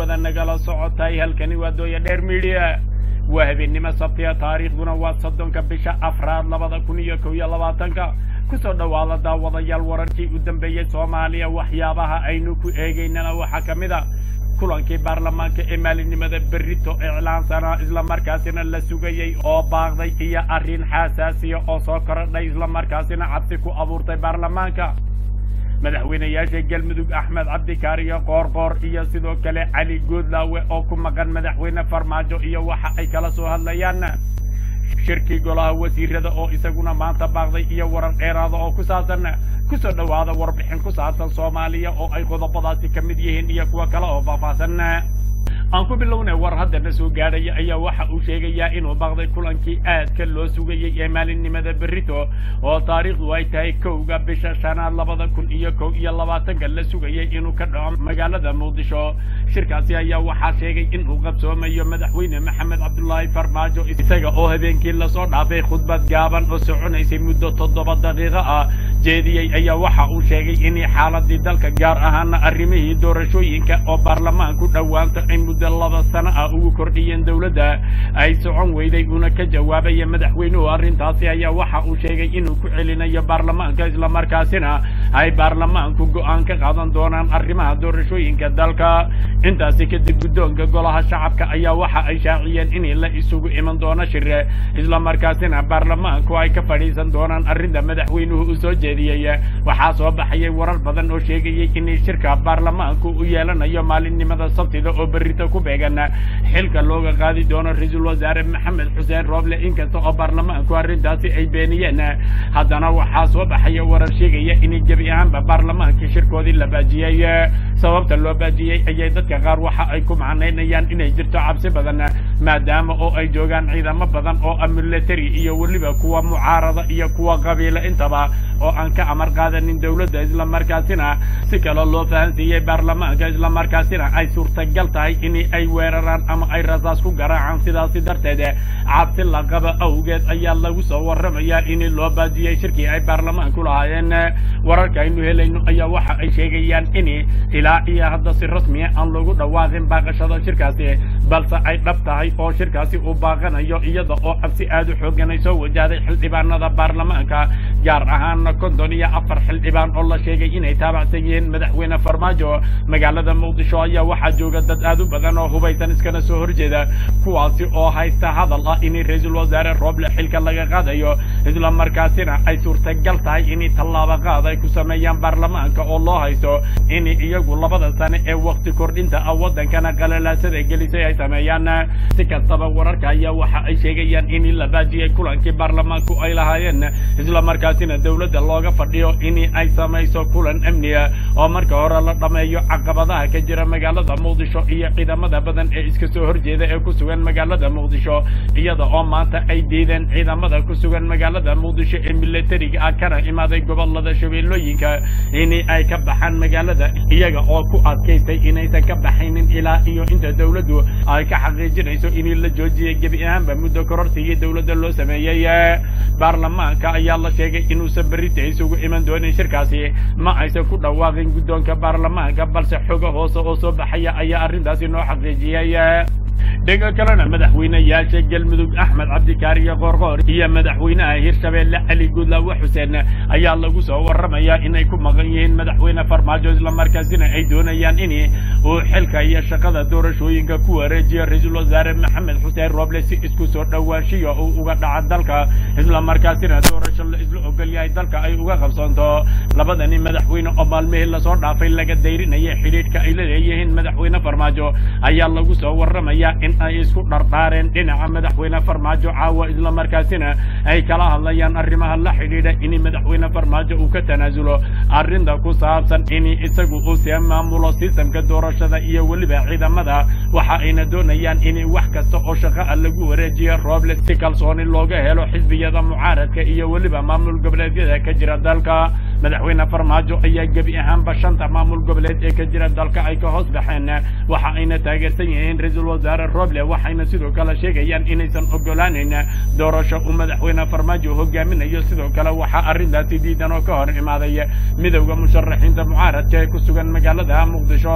hawada nagala socotay halkani waa dooya dheer midiya waa habeennimo sabtiya taariikhduna waa soddonka bisha afraad labada kun iyo kow iyo labaatanka kusoo dhowaada daawadayaal wararkii u dambeeyey soomaaliya waxyaabaha aynu ku eegaynana waxaa ka mid a kulankii baarlamaanka ee maalinimada berrito iclaansana islamarkaasina la sugayey oo baaqday iyo arrin xasaasiya oo soo korodhay islamarkaasina cabsi ku abuurtay baarlamaanka madaxweynayaasha galmudug axmed cabdikaariyo qoorqoor iyo sidoo kale cali goodlaawe oo ku maqan madaxweyne farmaajo iyo waxa ay kala soo hadlayaan shirkii golaha wasiirada oo isaguna maanta baaqday iyo warar dheeraada oo ku saabsan kusoo dhowaada warbixin ku saabsan soomaaliya oo ay qodobadaasi ka mid yihiin iyo kuwo kale oo faahfaahsan aan ku bilownay war haddana soo gaadhaya ayaa waxa uu sheegayaa inuu baaqday kulankii aadka loo sugayey ee maalinimada berrito oo taariikhdu ay tahay kowga bisha shanaad labada kun iyo kow iyo labaatanka la sugayay inuu ka dhaco magaalada muqdisho shirkaasi ayaa waxaa sheegay inuu qabsoomayo madaxweyne maxamed cabdulaahi farmaajo isaga oo habeenkii lasoo dhaafay khudbad gaaban oo soconaysay muddo toddoba daqiiqo ah jeediyey ayaa waxa uu sheegay inay xaaladii dalka gaar ahaana arrimihii doorashooyinka oo baarlamaanku dhowaanta ay muddo laba sano ah ugu kordhiyeen dowladda ay socon weyday uuna ka jawaabaya madaxweynuhu arrintaasi ayaa waxa uu sheegay inuu ku celinayo baarlamaanka islamarkaasina ay baarlamaanku go'aan ka qaadan doonaan arrimaha doorashooyinka dalka intaasi kadib guddoonka golaha shacabka ayaa waxa ay shaaciyeen in la isugu iman doono shire islamarkaasina baarlamaanku ay ka fadhiisan doonaan arrinta madaxweynuhu u soo jeediyey waxaa soo baxayay warar badan oo sheegayay in shirka baarlamaanku u yeelanayo maalinimada sabtida oo berrito ku beegan xilka looga qaadi doono ra-iisul wasaare maxamed xuseen rooble inkasta oo baarlamaanku arrintaasi ay beeniyeen haddana waxaa soo baxaya warar sheegaya in gebi ahaanba baarlamaankii shirkoodii la baajiyey sababta loo baajiyey ayay dadka qaar waxa ay ku macnaynayaan inay jirto cabsi badan maadaama oo ay joogaan ciidamo badan oo military iyo weliba kuwa mucaarada iyo kuwa qabiila intaba oo aan ka amar qaadanin dowladda islamarkaasina si kale loo fahansiiyey baarlamaanka islamarkaasina ay suurtagal tahay in ay weeraraan ama ay rasaas ku garaacaan sidaasi darteed cabsi la qaba awgeed ayaa lagu soo warramayaa in loo baajiyey shirkii ay baarlamaanku lahaayeen wararka aynu helayno ayaa waxa ay sheegayaan in ilaa iyo hadda si rasmiya aan lagu dhawaaqin baaqashada shirkaasi balse ay dhab tahay oo shirkaasi uu baaqanayo iyada oo cabsi aad u xoogan ay soo wajahday xildhibaanada baarlamaanka gaar ahaana konton iyo afar xildhibaan oo la sheegay inay taabacsan yihiin madaxweyne farmaajo magaalada muqdisho ayaa waxaa jooga dad aad u badan oo hubaysan iskana soo horjeeda kuwaasi oo haysta hadal ah in ra-iisul wasaare rooble xilka laga qaadayo islamarkaasina ay suurtagal tahay in tallaabo qaad ay ku sameeyaan baarlamaanka oo loo haysto in iyagu labada sane ee wakti kordhinta ah waddankana qalalaasada gelisay ay sameeyaan si kastaba wararka ayaa waxa ay sheegayaan in la baajiyey kulankii baarlamaanku ay lahaayeen islamarkaasina dowladda looga fadhiyo in ay samayso kulan amniga oo marka hore la dhammeeyo caqabadaha ka jira magaalada muqdisho iyo ciidamada badan ee iska soo horjeeda ee ku sugan magaalada muqdisho iyada oo maanta ay diideen ciidamada ku sugan magaalada muqdisho ee militariga ah kana imaaday gobolada shabeellooyinka in ay ka baxaan magaalada iyaga oo ku adkaystay inaysan ka baxaynin ilaa iyo inta dowladdu ay ka xaqiijinayso in la joojiyay gebi ahaanba muddo kororsigii dowladda loo sameeyey baarlamaanka ayaa la sheegay inuusan berrita isugu iman doonin shirkaasi ma aysan ku dhawaaqin guddoonka baarlamaanka balse xogo hoose oo soo baxaya ayaa arrintaasi noo xaqiijiyey dhanka kalena madaxweynayaasha galmudug axmed cabdikaariyo qoorqoor iyo madaxweynaha hirshabeelle cali guudlaawe xuseen ayaa lagu soo warramayaa inay ku maqan yihiin madaxweyne farmaajo islamarkaasina ay doonayaan in uu xilka iyo shaqada doorashooyinka ku wareejiyo ra-iisul wasaare maxamed xuseen rooble si isku soo dhowaanshiya uu uga dhaca dalka islamarkaasina doorasho la isla ogolyahay dalka ay uga qabsoonto labadani madaxweyne oo maalmihii lasoo dhaafay laga dayrinaya xidhiidhka ay la leeyihiin madaxweyne farmaajo ayaa lagu soo warramayaa in ay isku dhardhaareen dhinaca madaxweyne farmaajo caawa islamarkaasina ay kala hadlayaan arrimaha la xidhiidha in madaxweyne farmaajo uu ka tanaasulo arrinta ku saabsan in isagu uu see maamulo sistamka doorashada iyo weliba ciidamada waxa ayna doonayaan in wax kasta oo shaqo ah lagu wareejiyo rooble si kalsooni looga helo xisbiyada mucaaradka iyo weliba maamul goboleedyada ka jira dalka madaxweyne farmaajo ayaa gebi ahaanba shanta maamul goboleed ee ka jira dalka ay ka hoos baxeen waxa ayna taageersan yihiin ra-iisul wasaare roble waxayna sidoo kale sheegayaan inaysan ogolaaneyn doorasho uu madaxweyne farmaajo hogaaminayo sidoo kale waxaa arrintaasi diidan oo ka hor imaaday midowda musharaxiinta mucaaradka ee ku sugan magaalada muqdisho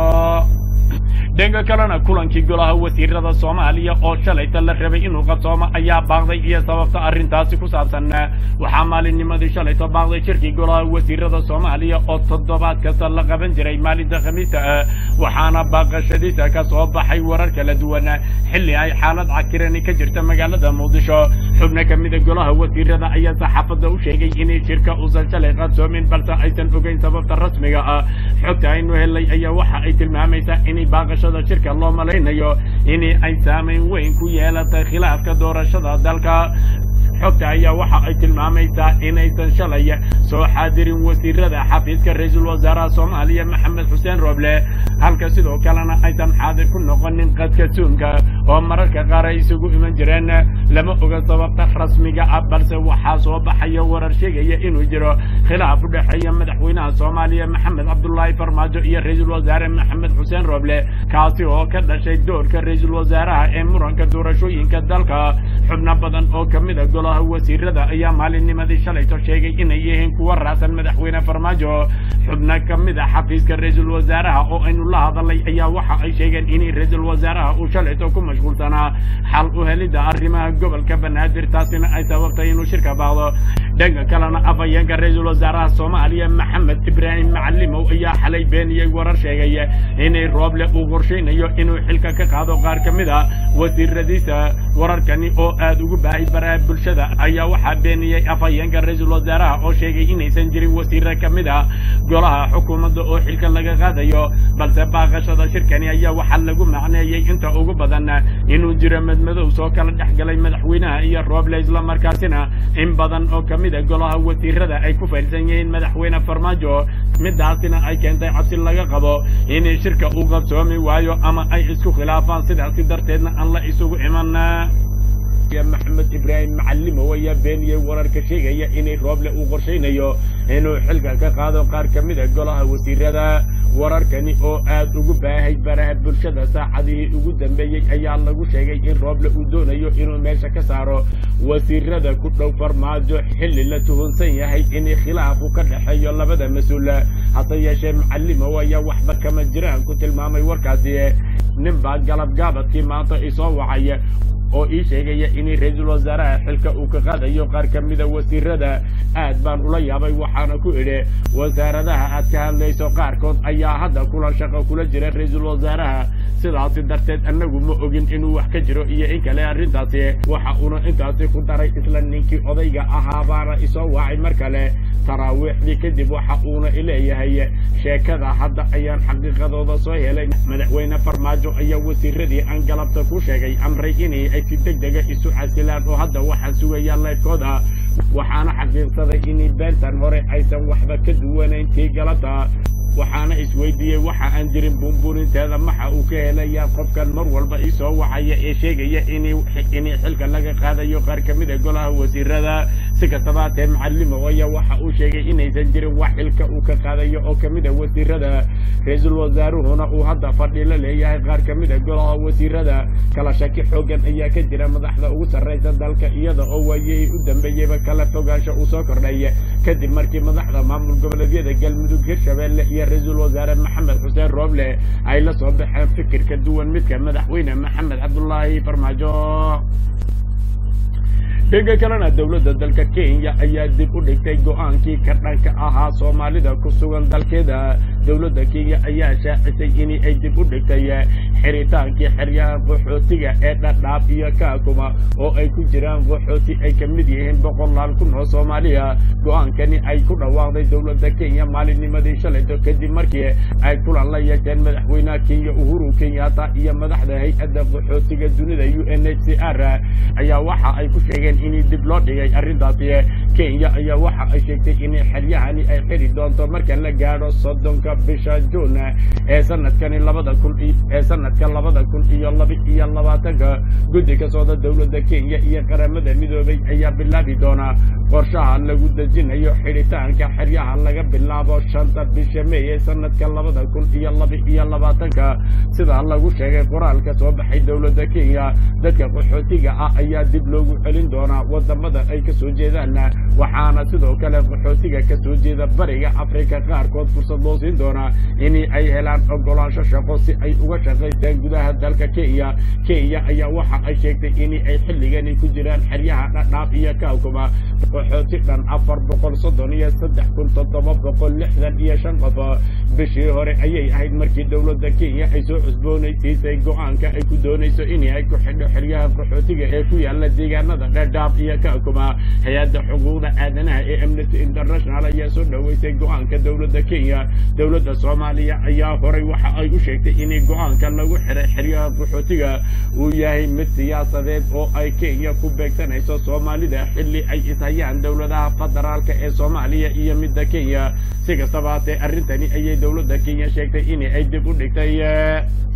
dhanka kalena kulankii golaha wasiirada soomaaliya oo shalayta la rabay inuu qabsoomo ayaa baaqday iyo sababta arrintaasi ku saabsan waxaa maalinnimadii shalayto baaqday shirkii golaha wasiirada soomaaliya oo toddobaad kasta la qaban jiray maalinta khamiista ah waxaana baaqashadiisa ka soo baxay warar kala duwan xilli ay xaalad cakirani ka jirta magaalada muqdisho xubno ka mida golaha wasiirada ayaa saxaafadda u sheegay inay shirka uusan shalay qabsoomin balse aysan ogeyn sababta rasmiga ah xogta aynu helay ayaa waxa ay tilmaamaysaa inay baaqashada shirka loo malaynayo in ay saamayn weyn ku yeelatay khilaafka doorashada dalka xogta ayaa waxa ay tilmaamaysaa inaysan shalay soo xaadirin wasiirada xafiiska ra-iisul wasaaraha soomaaliya maxamed xuseen roble halka sidoo kalena aysan xaadir ku noqonin qadka suunka oo mararka qaar ay isugu iman jireen lama oga sababta rasmiga ah balse waxaa soo baxaya warar sheegaya inuu jiro khilaaf u dhexeeya madaxweynaha soomaaliya maxamed cabdulaahi farmaajo iyo ra-iisul wasaare maxamed xuseen roble kaasi oo ka dhashay doorka ra-iisul wasaaraha ee muranka doorashooyinka dalka xubno badan oo kamida golaha wasiirada ayaa maalinnimadii shalayto sheegay inay yihiin kuwa raacsan madaxweyne farmaajo xubno kamid a xafiiska ra-iisul wasaaraha oo aynu la hadalay ayaa waxa ay sheegeen inay ra-iisul wasaaraha uu shalayto ku mashquulsanaa xal u helidda arrimaha gobolka banaadir taasina ay sababtay inuu shirka baaqdo dhanka kalena afhayeenka ra-iisul wasaaraha soomaaliya maxamed ibraahim macalimow ayaa xalay beeniyey warar sheegay inay rooble uu qorshaynayo inuu xilka ka qaado qaar ka mid a wasiiradiisa wararkani oo aad ugu baahay baraha bulshada ayaa waxaa beeniyey afhayeenka ra-iisul wasaaraha oo sheegay inaysan jirin wasiiro ka mid a golaha xukuumadda oo xilka laga qaadayo balse baaqashada shirkani ayaa waxaa lagu macneeyey inta ugu badan inuu jiro madmadow soo kala dhex galay madaxweynaha iyo rooble islamarkaasina in badan oo ka mid a golaha wasiirada ay ku faylsan yihiin madaxweyne farmaajo midaasina ay keentay cabsi laga qabo inay shirka uu qabsoomi waayo ama ay isku khilaafaan sidaasi darteedna aan la isugu iman maxamed ibraahim macalimow ayaa beeniyey wararka sheegaya inay rooble uu qorshaynayo inuu xilka ka qaado qaar ka mid a golaha wasiirada wararkani oo aad ugu baahay baraha bulshada saacadihii ugu dambeeyey ayaa lagu sheegay in rooble uu doonayo inuu meesha ka saaro wasiirada ku dhow farmaajo xilli la tuhunsan yahay inay khilaafu ka dhexeeyo labada mas-uul hase yeeshee macalimow ayaa waxba kama jiraan ku tilmaamay warkaasi nin baa galab gaabadkii maanta isoo wacay oo ii sheegaya inay ra-iisul wasaaraha xilka uu ka qaadayo qaar ka mida wasiirada aad baan ula yaabay waxaana ku idhi wasaaradaha aad ka hadlayso qaarkood ayaa hadda kula shaqo kula jira ra-iisul wasaaraha sidaasi darteed annagu ma ogin inuu wax ka jiro iyo in kale arrintaasi waxa uuna intaasi ku daray isla ninkii odayga ahaa baana isoo wacay mar kale taraawiixdii kadib waxa uuna ileeyahay sheekada hadda ayaan xaqiiqadooda soo helay madaxweyne farmaajo ayaa wasiiradii aan galabta ku sheegay amray inay ay si deg dega isu casilaan oo hadda waxaa sugaya leefkooda waxaana xaqiiqsaday inay beentan hore aysan waxba ka duwanayn tii galabta waxaana isweydiiyey waxa aan jirin buunbuuninteeda maxa uu ka helayaa qofkan mar walba isoo wacaya ee sheegaya inay inay xilka laga qaadayo qaar ka mid a golaha wasiirada si kastaba hatee macalimow ayaa waxa uu sheegay inaysan jirin wax xilka uu ka qaadayo oo ka mid a wasiirada ra-iisul wasaaruhuna uu hadda fadhi la leeyahay qaar ka mid a golaha wasiirada kala shaki xoogan ayaa ka jira madaxda ugu sarraysa dalka iyada oo waayihii u dambeeyeyba kala fogaansho uu soo kordhay kadib markii madaxda maamul goboleedyada galmudug hirshabeelle iyo ra-iisul wasaare maxamed xuseen rooble ay la soo baxeen fikir ka duwan midka madaxweyne maxamed cabdulaahi farmaajo dhanka kalena dowladda dalka kenya ayaa dib u dhigtay go-aankii ka dhanka ahaa soomaalida ku sugan dalkeeda dowladda kenya ayaa shaacisay in ay dib u dhigtay xiritaankii xeryaha qaxootiga ee dhadhaab iyo kaakuma oo ay ku jiraan qaxooti ay ka mid yihiin boqolaal kun oo soomaaliya go-aankani ay ku dhawaaqday dowladda kenya maalinnimadii shalayto kadib markii ay kulan la yeesheen madaxweynaha kenya uhuru kenyatta iyo madaxda hay-adda qaxootiga dunida u n h c r ayaa waxa ay ku sheegeen in dib loo dhigay arrintaasi kenya ayaa waxa ay sheegtay in xeryahani ay xiri doonto marka la gaadho soddonka tobanka bisha juun ee sanadkani labada kun ee sanadka labada kun iyo laba iyo labaatanka guddi ka socda dowladda kenya iyo qaramada midoobay ayaa bilaabi doona qorshaha lagu dejinayo xidhitaanka xeryaha laga bilaabo shanta bisha may ee sanadka labada kun iyo laba iyo labaatanka sidaa lagu sheegay qoraalka soo baxay dowladda kenya dadka qaxootiga ah ayaa dib loogu celin doonaa wadamada ay kasoo jeedaan waxaana sidoo kale qaxootiga kasoo jeeda bariga afrika qaarkood fursad loo siin doonaa in ay helaan ogolaansho shaqo si ay uga shaqaystaan gudaha dalka kenya kenya ayaa waxa ay sheegtay in ay xilligani ku jiraan xeryaha dhadhaaf iyo kaakuma qaxooti dhan afar boqol soddon iyo saddex kun toddoba boqol lixdan iyo shan qof bishii hore ayay ahayd markii dowladda kenya ay soo cusboonaysiisay go-aanka ay ku doonayso in ay ku xidho xeryaha qaxootiga ee ku yaala deegaanada dhadhaaf iyo kaakuma hay-adda xuquuqda aadanaha ee amnesty international ayaa soo dhoweysay go-aanka dowladda kenya dowladda soomaaliya ayaa horay waxa ay u sheegtay in go-aanka lagu xiray xeryaha qaxootiga uu yahay mid siyaasadeed oo ay kenya ku beegsanayso soomaalida xilli ay ishayaan dowladaha federaalka ee soomaaliya iyo midda kenya si kastaba haatee arrintani ayay dowladda kenya sheegtay in ay dib u dhigtay